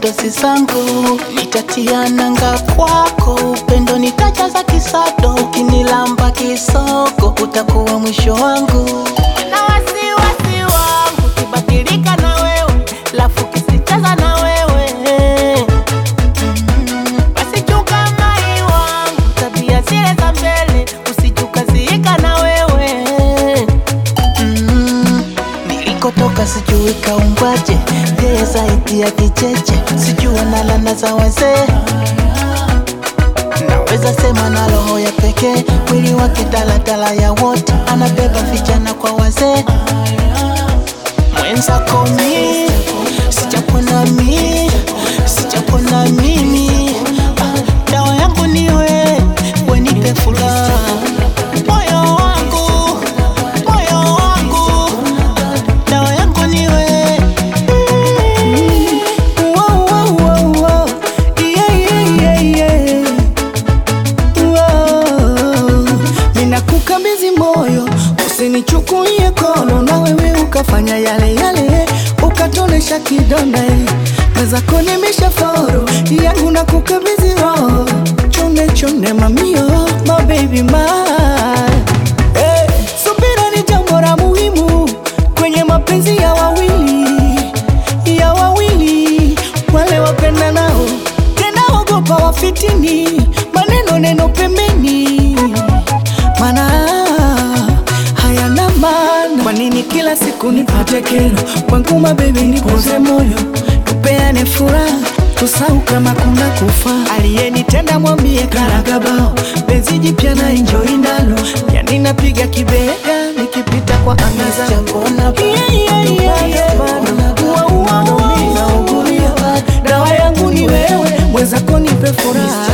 dosi zangu, nitatia nanga kwako, upendo nitajaza kisado, ukinilamba kisoko utakuwa mwisho wangu na wasiwasi wangu kibadilika na wewe, lafu kisicheza na wewe Mm, basi chunga mai wangu, tabia zile za mbele usijukaziika na wewe Mm, nilikotoka sijui kaumbwaje, yeye zaidi ya kicheche, sijui analana za wazee naweza sema na roho ya pekee, mwili wake daladala ya wote, anabeba vijana kwa wazee. Mwenzako mi sijapona mi sijapona mimi, Ah, dawa yangu ni we, wenipe furaha moyo wangu moyo wangu, dawa yangu ni we Wow, wow, wow, wow. Yeah, yeah, yeah, yeah. Wow. Ninakukabidhi moyo, usinichukulie kono, na wewe ukafanya yale yale, ukatonesha kidonda eh. mwenzako nimesha foro yangu na kukabidhi roho, chonde chonde mamio, my baby my hey. Subira ni jambo la muhimu kwenye mapenzi ya wawili ya wawili wale wapenda nao tena ogopa wafitini maneno neno pembeni mana hayana maana kwa nini kila siku nipate kero kwangu mabebi nipoze moyo tupeane furaha tusau kama kuna kufa aliyenitenda mwambie karagabao penzi jipya na enjoy ndalo yani napiga kibega nikipita kwa anga za sijapona Yeah, yeah, yeah, yeah. Ua, ua, ua, naugulia. dawa yangu ni wewe mwenzako nipe furaha